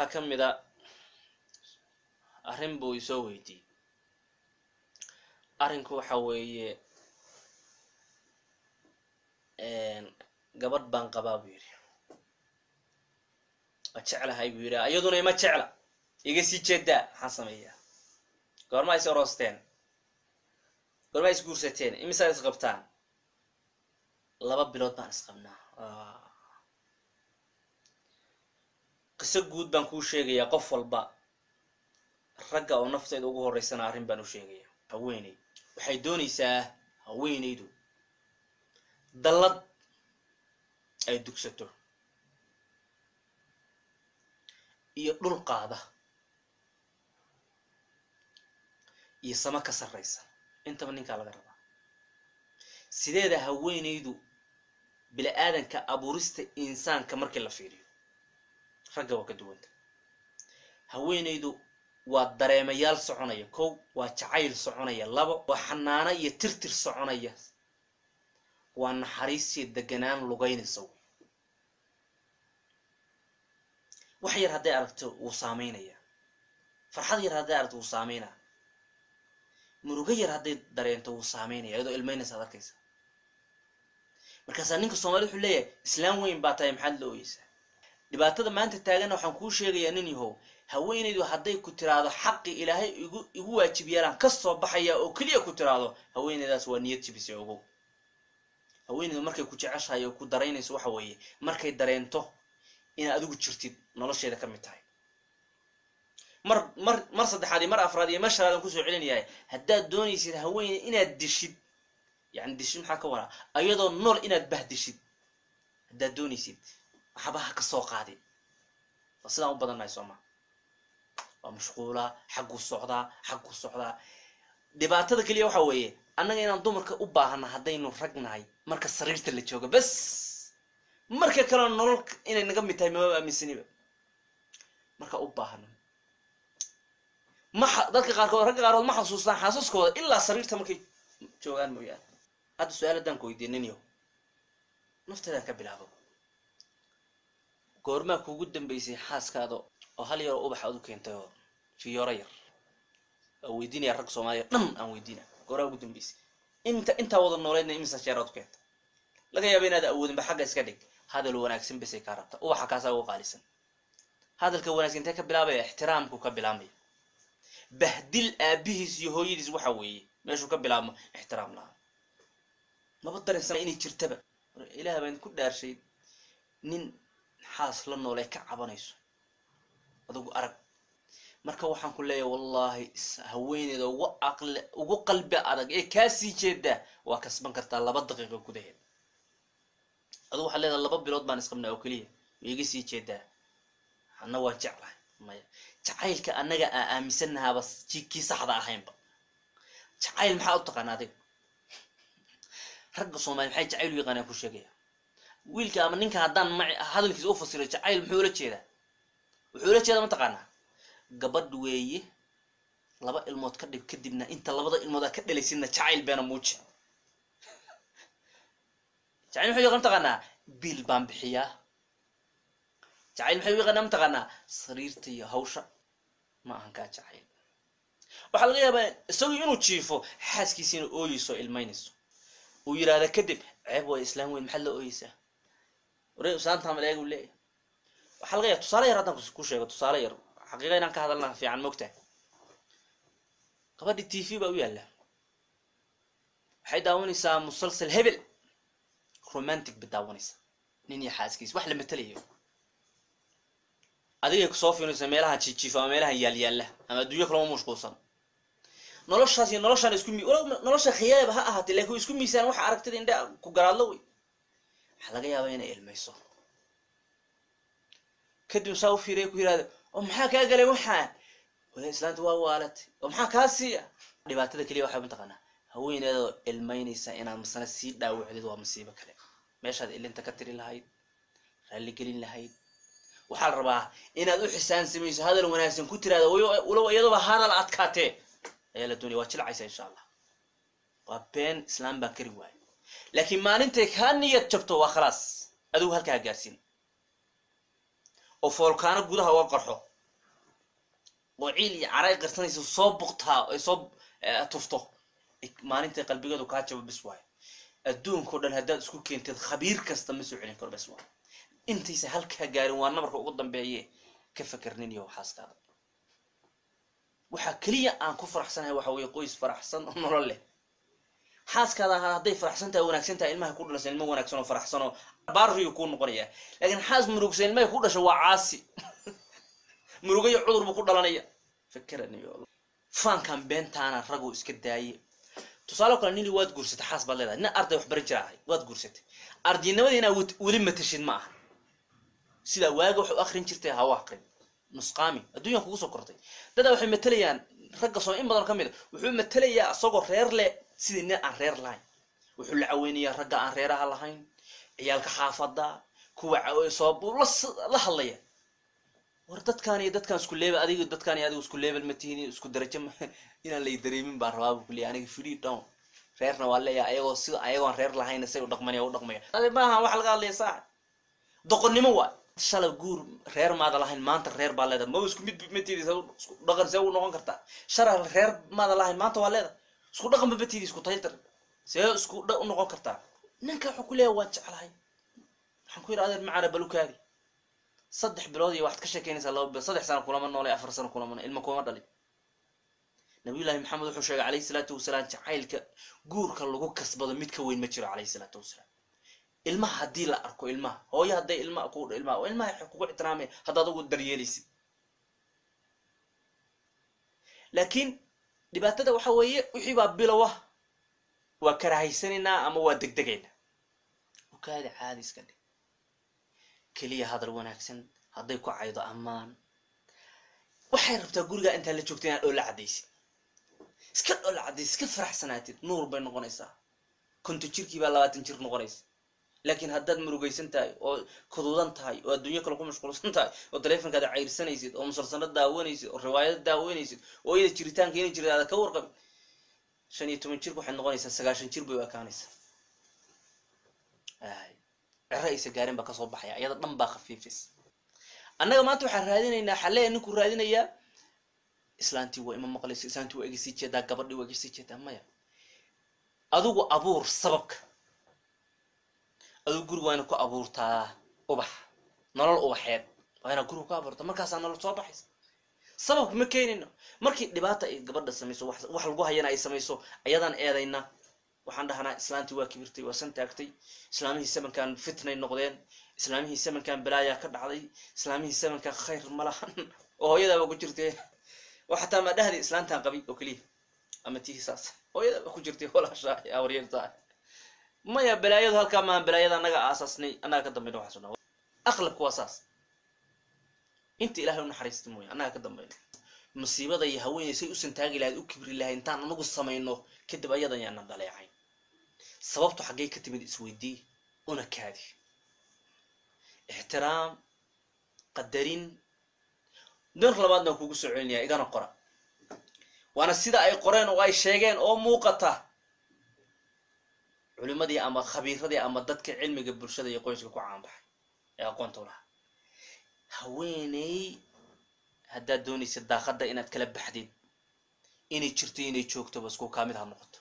waxaa ka mid a arrin buu isoo weydiiyey arrinku waxa weeye gabadh baan qabaa buu yidhi waa jeclahay buu yidhi iyaduna ima jecla iga sii jeedaa maxaan sameeyaa goormaa is oroosteen goormaa is guursateen imisaad is qabtaan laba bilood baan is qabnaa qiso guud baan kuu sheegayaa qof walba ragga oo nafteeda ugu horreysana arrin baan u sheegaya haweeney waxay doonaysaa haweeneydu dallad ay dugsato iyo dhul qaada iyo samo ka sarraysa intaba ninkaa laga rabaa sideeda haweeneydu bili-aadanka abuurista insaanka markii la fiiriyo ragga waa ka duwanta haweeneydu waa dareemayaal soconaya kow waa jacayl soconaya labo waa xanaano iyo tirtir soconaya waa naxariisiyo deganaan lugaynaysa wey wax yar hadday aragto wuu saameynaya farxad yar hadday aragto wuu saameynaa murugo yar hadday dareento wuu saameynaya iyadoo ilmeynaysa ad arkaysa markaasaa ninka soomaalida wuxuu leeyahay islaam weyn baa tahay maxaad la ooyeysaa dhibaatada maanta taaganna waxaan kuu sheegayaa nin yahow haweenaydu hadday ku tiraahdo xaqi ilaahay igu igu waajib yeelaan ka soo baxaya oo keliya ku tiraahdo haweenaydaas waa niyad jibisa ogow haweenaydu markay ku jeceshahay oo ku daraynayso waxa weeye markay dareento inaad adigu jirtid nolosheeda ka mid tahay mar mar mar saddexaad iyo mar afraad iyo mar shanaad aan kusoo celinayahay haddaad doonaysid haweeney inaad dishid yani dishid maxaa ka waraa ayadoo nool inaad bahdishid haddaad doonaysid waxbaha ka soo qaadi waa sidaan u badannahay sooma waa mashquulaa xagguu socdaa xagguu socdaa dhibaatada keliya waxa weeye annaga inaan dumarka u baahana haddaynu rag nahay marka sariirta la jooga bas marka kalena nolol inay naga mid tahay mama aaminsaniba marka u baahano ma dadka qaarkood ragga qaarkood ma xasuustaan xaasaskooda ilaa sariirta markay joogaan mooyaane hadda su-aal haddaan ku weydiin ninyo nafteedaan ka bilaabo goormaa kuugu dambeysay xaaskaada oo hal yaroo ubax aad u keentay oo fiyooro yar aan weydiinaya rag soomaaliya dhan aan weydiina gooraa ugu dambeysay inta intaa wada nooleedna imisa jeer aad u keentay laga yaaba inaad awoodinba xagga iska dhig hadal wanaagsan basay kaa rabta ubaxa kaasaa ugu qaalisan hadalka wanaagsan intee ka bilaabaya ixtiraamku ka bilaabmaya bahdil aabihiis iyo hooyadiis waxa weeye meeshuu ka bilaabmo ixtiraam lahaa maba dareensana inay jirtaba ilaah baan ku dhaarshay nin xaas la noolee ka cabanayso adugu arag marka waxaan ku leeyahay wallaahi haweeneyda ugu aqli ugu qalbi adag ee kaasii jeedaa waa kasban kartaa laba daqiiqo gudaheed adugu waxaad leedahay laba bilood baan isqabnaa oo keliya ma iga sii jeedaa anna waa jeclahay maya jacaylka annaga aa aaminsannahaaba kii saxda ahaynba jacayl maxaa u taqaana adiga ragga soomaaliya maxay jacayl u yaqaanaan ku sheegaya wiilka ama ninka haddaan ma hadalkiisa u fasiro jacayl muxuu ula jeedaa wuxuu ula jeedaa mataqaanaa gabadh weeye laba ilmood ka dhib kadibna inta labada ilmood aad ka dhalaysidna jacayl beena muuji jacayl muxuu yaqaan mataqaanaa biil baan bixiyaa jacayl maxay u yaqaanaa mataqaanaa sariirta iyo hawsha ma ahan kaa jacayl waxaa laga yaabaa isagoo inuu jiifo xaaskiisiina ooyeyso o ilmaynayso uu yidhaahda kadib ceeb waa islaam weyn maxaad la ooyeysaa ware islaanta maleeg uu leeyahay waxaa laga yaaba tusaale yar haddaan ku sheego tusaale yar xaqiiqa inaan ka hadalna fiican mogtahay gabadhi t v baa u yaalla waxay daawanaysaa musalsal hebel romantic ba daawanaysaa nin iyo xaaskiis wax la matelayo adigay kusoo fiinaysa meelaha jiijiifa ama meelaha yaalyaalla ama adduunyo kalama mashquulsan noloshaas iyo noloshaan isku mi nolosha khiyaaba ha ahaatee laakiin isku miisaan waxa aragtida indha ku garaadlo wey waxaa laga yaabaa inay ilmayso kadib saa u fiiriya ku yihahda oo maxaa kaa galay waxaan wala islaanta waa waalatay oo maxaa kaa siiya dhibaatada keliya waxaa mataqaanaa haweeneedoo ilmaynaysa inaad masana sii dhaawacdid waa masiibo kale meeshaad ilinta ka tiri lahayd raalligelin lahayd waxaa la rabaa inaad u xisaan samayso hadal wanaagsan ku tiraada walow iyadoba hadal adkaatee ayaa la doonaya waa jilcaysa insha allah waa been islaam baan kari waayo laakiin maalintay kaa niyad jabto waa khalaas adigu halkaa gaarsiin oo foolkaano gudaha uga qarxo oo ciil iyo caray qarsanaysa soo buktaa ay soo tufto maalintay qalbigeedu kaa jabo bis waayo adduunkao dhan haddaad isku keentid khabiir kasta ma soo celin karo bes waayo intaysa halkaa gaarin waa nabarka ugu dambeeye ka fakernin iyo xaaskaada waxaa keliya aan ku faraxsanahay waxa weeye qoys faraxsan oo nolol leh xaaskaada hadday faraxsan tahay wanaagsan tahay ilmaha ku dhalaysa ilmo wanaagsan oo faraxsan oo baariyu kuu noqonaya laakiin xaas murugsan ilmahay ku dhasha waa caasi murugayo cudur buu ku dhalanaya fakeraniyo faankan beentaana raguu iska daaye tusaale kale nili waad guursatay xaas baad leedahay nin arday wax baran jira ahay waad guursatay ardaynimada inaa weli matashid ma aha sidaa waaga wax u akrin jirtay hawa akrin nusqaami adduunyan kugu soo kortay dadaa waxay matalayaan ragga soo in badan ka mid a wuxuu matalayaa isagoo reer leh sidii nin aan reer lahayn wuxuu la caweynayaa ragga aan reeraha lahayn ciyaalka xaafada kuwa soo la hadlaya war dadkaan iyo dadkaan isku leebel adiga dadkaan iyo adiga isku leebel ma tihin isku darajo ma inaan lay dareemin baan rabaa buu kuleeyahay aniga free down reerna waa leeyahay ayagoo sida ayagoon reer lahayn say u dhaqmanaya u dhaqmaya maaha waxa laga hadlaya saax doqonnimo waa shalay guur reer maada lahayn maanta reer baa leedahay maba isku mid matidis isku dhaqan see u noqon kartaa shalay reer maada lahayn maanta waa leedahay isku dhaqan ba matidis isku taytar see isku dha u noqon kartaa ninka wuxuu ku leeyahay waan jeclahay waxaan ku yidhi adeer macaana balukaadi saddex bilood iyo waxaad ka sheekeynaysaa laba bilood saddex sano kulama noolay afar sano kulama ilma kuma dhalin nabiyullaahi maxamed wuxuu sheegay calayhi salaatu wasalaam jacaylka guurka lagu kasbado mid ka weyn ma jiro calayhi salaatu wasalaam ilmaha haddii la arko ilmaha hooyo hadday ilmaha ku ilmaha oo ilmaha waxay kugu ixtiraamaya haddaad ugu daryeelaysid laakiin dhibaatada waxa weeye wixii baa bilowa waa karahaysanaynaa ama waa degdegaynaa ukaada caadi iska dhig keliya hadal wanaagsan hadday ku caydo ammaan waxay rabtaa gurigaa intaa la joogta inaad dhoola caddaysid iska dhoola caddaysid iska faraxsanaatid nuur bay noqonaysaa konto jirkii baa labaatan jir noqonaysa laakiin haddaad murugaysan tahay oo kuduudan tahay oo adduunyo kale ku mashquulsan tahay oo taleefonkaada cayrsanaysid oo musalsano daawanaysid oo riwaayado daawanaysid oo iyada jiritaanka inay jirtaada ka warqabin shan iyo toban jirka waxay noqonaysaa sagaashan jir bay u ekaanaysaa cero aysa gaarin baa kasoo baxaya iyada dhan baa khafiifis annaga maanta waxaan raadinaynaa xalleya ninkuu raadinayaa islaantii waa ima maqlayso islaantii waa iga sii jeedaa gabadhii waa iga sii jeedaa maya adigu abuur sababka adigu guriga waa ina ku abuurtaa ubax nolol ubaxeed waa inaa guriga ku abuurta markaasaa nolol soo baxaysa sababka ma keenayno markii dhibaata ay gabadha samayso wax lagu hayana ay samayso ayadaan eedayna waxaan dhahnaa islaantii waa kibirtay waa san taagtay islaamihii samankan fitnay noqdeen islaamihii samankan balaayaa ka dhacday islaamihii samankan khayr ma lahan oo hooyadaaba ku jirtay oo xataa ma dhahdi islaantan qabi oo keliya ama tihi saas hooyadaaba ku jirtay walaasha awaryartaa maya balaayadu halkaa maa balaayada annaga aasaasnay annaga ka dambayna waxaas dhan aqlabka waa saas inta ilahay u naxariista mooye annaga ka dambayno musiibada iyo haweeney say u santaagi lahayd u kibri lahayd intaan anagu samayno kadib ayadan yaanan dhaleecayn sababtu xaggay ka timid isweydii una kaadi ixtiraam qadarin dar labaadna waan kugu soo celinaya igana qora waana sida ay qoreen oo ay sheegeen oo muuqata culimadii ama khabiiradii ama dadka cilmiga bulshada iyo qoyska ku caanbaxay ee aqoonta u lahaa haweeney haddaad doonaysa daaqadda inaad kala baxdid inay jirto inay joogtoba isku kaamid ha noqoto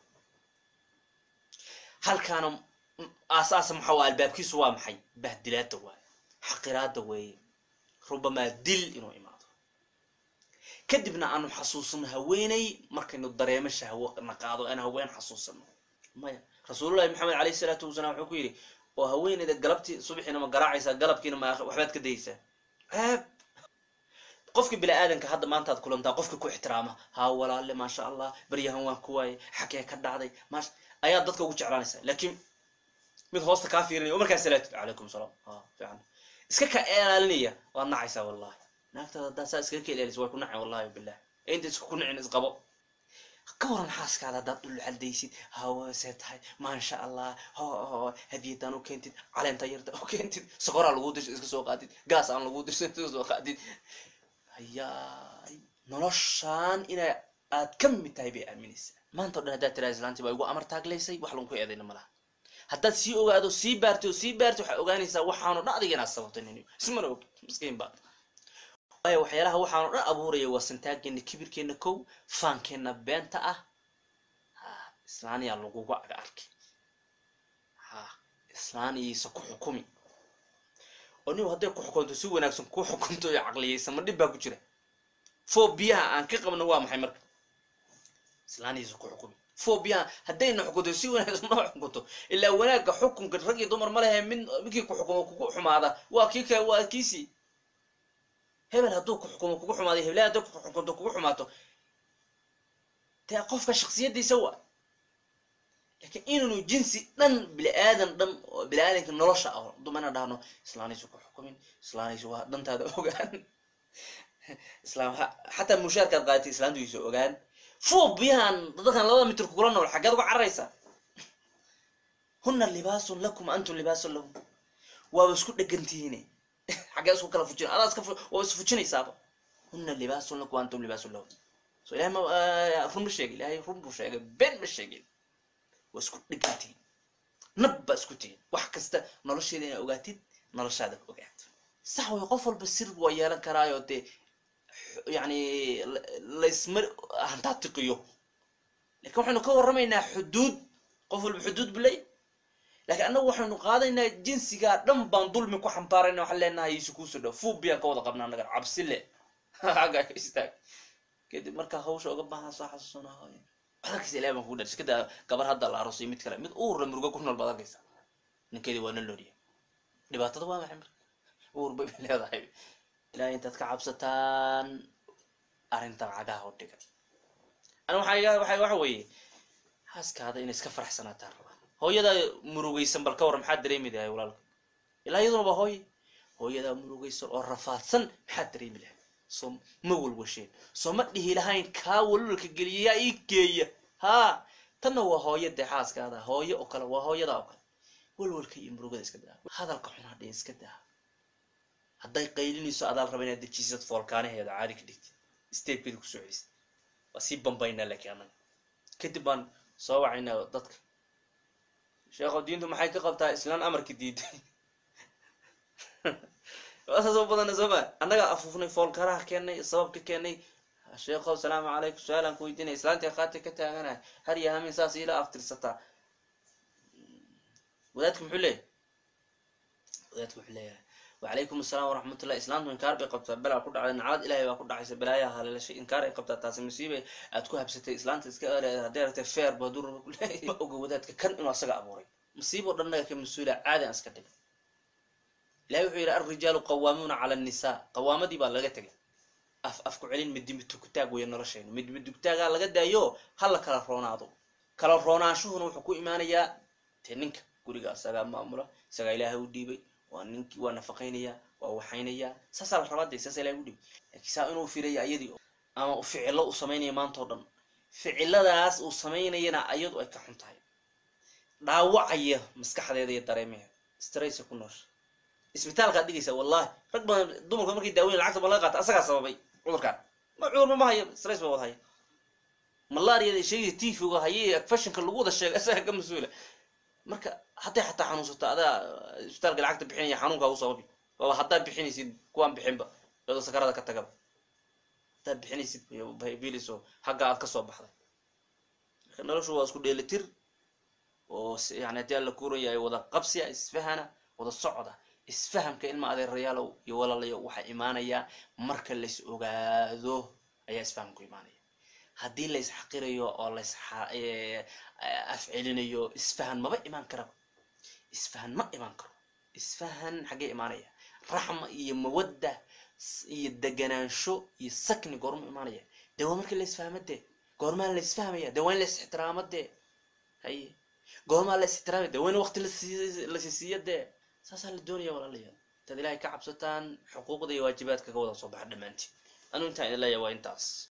halkaana aasaasa maxaa waa albaabkiisu waa maxay bahdilaada waaye xaqiraada weeye rubamaa dil inuu imaado kadibna aanu xasuusano haweeney markaynu dareemo shahwo na qaado aan haween xasuusano maya rasuulullahi maxamed alayhi salaatu wasalaam wuxuu ku yidhi oo haweeneyda galabtii subaxiina ma garaacaysaa galabkiina ma waxbaad ka dayaysaa ceeb qofka bini aadanka hadda maantaad kulantaa qofka ku ixtiraama haa walaale maasha allah baryahan waan ku waaye xagee ka dhacday maasha ayaa dadka ugu jeclaanaysa laakiin mid hoosta kaa fiirinaya oo markaa salaatid calaykum salaam ha fiican iska ka ilaalinaya waad nacaysaa wallahi naagtaada haddaa saa iskaga ka ilaalisa way ku nacay wallahi bilah ee inta isku nicin isqabo ka waran xaaskaada haddaad dhul caldaysid hawasee tahay maasha allah ho ho hadiyadaan u keentid caleenta yarta u keentid sokoraa lagu dirsa iska soo qaadid gaas aan lagu dirsa iska soo qaadid hayaay noloshaan ina aad ka mid tahay bay aaminaysaa maanta o dhan haddaad tiraa islaantii baa igu amar taaglaysay wax lagu eedayna malaha haddaad sii ogaado sii baartay oo sii baartay waxaa ogaanaysaa waxaanu dhacdiga inaad sababtay nin ismana og miskiin baad waayo waxyaalaha waxaan o dhan abuuraya waa santaageena kibirkeena kow faankeena beenta ah ha islaaniyaa laguga aga arkay ha islaan iyaysa ku xukumi oo nin hadday ku xukunto si wanaagsan ku xukunto iyo caqliyaysa ma dhib baa ku jira fobiyaha aan ka qabno waa maxay marka islaan iyaysa ku xukumi fobiyaha haddayna xukunto si wanaagsan noo xukunto ilaa wanaagga xukunka rag iyo dumar ma lehe mid midkii ku xukumo kugu xumaada waa kii ka waa kiisii hebel hadduu ku xukumo kugu xumaaday heblaha hadday ku xukunto kugu xumaato dee qofka shaksiyadiisa waa laakiin inaynu jinsi dhan bini aadan dhan oo bini aadanka nolosha ah dumana dhahno islaanaysu ku xukumin islaanaysu waa dhantaada ogaan islaam xataa mushaarkaad qaadatay islaantiisu ogaan fobiyahan dadkan labada mitir kugula nool xaggeed uga cararaysaa huna libaasun lakum antum libaasun lahum waaba isku dhegantihiine xaggee isku kala fujin adaa iska waaba is fujinaysaaba huna libaasun lakum antum libaasun lahum so ilahay ma run ma sheegin ilahay run buu sheegay been ma sheegin waa isku dhegantihin nab baa isku tihin wax kasta nolosheeda inaa ogaatid noloshaada ogaato sax way qof walba sir waa yeelan karaayo dee yani laysma hantaatiqiyo lakin waxaynu ka warramaynaa xuduud qof walba xuduud bulay lakiin annagu waxaynu qaadaynaa jinsigaa dhan baan dulmi ku xambaarayna waxaan leenahay isu kuusoo dhow fuubiyaan ka wada qabnaa nagan cabsile xaggaa ka istaag kadib markaa hawsha uga baahan soo xasuusanaa arkaysa ilahi baan kugu dhar iska daa gabar hadda la aroosay mid kale mid uurla murugo ku nool baad arkaysa ninkeedii waa na looriya dhibaatada waa maxay marka uur bay leedahay ilahay intaad ka cabsataan arrintan cagaha u dhigan ana waxaa waxa waxa weeye haaskaada inay iska faraxsanaataan rabaa hooyadaa murugaysan bal ka warran maxaad dareemi lahay walaalka ilaa iyaduna waa hooye hooyadaa murugaysan oo rafaadsan maxaad dareemi lahay soo ma walwasheen soo ma dhihi lahayn kaa walwalka geliyayaa ii geeya haa tanna waa hooya dee xaaskaada hooyo oo kale waa hooyadaa oo kale walwalka iyo murugada iska daa hadalka xunaa dhee iska daa hadday qaylinayso adaal raba inaad dejisad foolkaanaheeda caadi ka dhigtid statekeeda kusoo celisid waa sii bambaynaa laakiin annaga kadib baan soo wacaynaa dadka sheekho diintu maxay ka qabtaa islaan amarka diiday waasasoo badana soo ma annagaa afuufnay foolkaraha keenay sababka keenay sheekho salaamu calaykum su-aalaan ku weydiinaya islaantii qaati ka taaganahay har iyo hamin saas ila aftirsataa wadaadka muxuu leeyahay wadaadka wuxuu leeyahay wacalaykum asalaam waraxmatullah islaamtu inkaar bay qabtaa belaa ku dhacday naclad ilahay baa ku dhacaysa balaayaha haleelashay inkaar ay qabtaa taasi musiibay aad ku habsatay islaanta iska hadday aragtay feer baa dur ma oga wadaadka kan inuu asaga abuuray musiiboo dhan naga ka mas-uula caadi aan iska dhigay ilahay wuxuu yidhi alrijaalu qawaamuuna cala annisaa qawaamadii baa laga tegay af af ku celin midimidugtaag weya noloshaynu midimidugtaagaa laga daayo ha la kala roonaado kala roonaanshuhuna wuxuu ku imaanayaa dee ninka guriga asagaa maamula isagaa ilaahay u dhiibay waa ninkii waa nafaqaynaya waa waxaynaya saasaa la rabaa dee saasa ilahay u dhiibay laakiin saa inuu firaya ayadii ama ficilo uu samaynaya maanta o dhan ficiladaas uu samaynayana ayadu ay ka xun tahay dhaawacaya maskaxdeeda iyo dareemaheeda straysa ku noosha isbitaalkaad dhigaysa wallahi rag badan dumarka markay daaweyn lacagta ba laga qaata asagaa sababay cudurkaan ma cudurba ma hayo stress ba wada haya malaariyada sheegaysa tifiga haye fashinka lagu wada sheega asagaa ka mas-uula marka hadday xataa xanuunsato adaa isbitaalka lacagta bixinaya xanuunkaa u sababi waaba haddaad bixinaysid kuwaan bixinba iyadoo sakarada ka tagaba haddaad bixinaysid biliso xagga aad kasoo baxday marka noloshu waa isku dheelitir oo yani haddii alla kuuran yahay wada qabsiya isfahana wada socda isfahamka ilma adeerayaalow iyo walaalayo waxaa imaanaya marka lays ogaado ayaa isfahamku imaanaya haddii lays xaqirayo oo lays afcelinayo isfahan maba imaan karaba isfahan ma imaan karo isfahan xaggee imaanaya raxma iyo mawadda iyo deganaansho iyo sakni goorma imaanaya dee waa markii laysfahma dee goormaa laysfahmaya dee waa in lays ixtiraamo dee haye goormaa la is ixtiraamaya dee waa in waqti lasisiiyo dee saasaa la doonaya walaalayaal intaad ilahay ka cabsataan xuquuqda iyo waajibaadka ka wada soo baxa dhammaantiin anuu intaan idin leeyahay waa intaas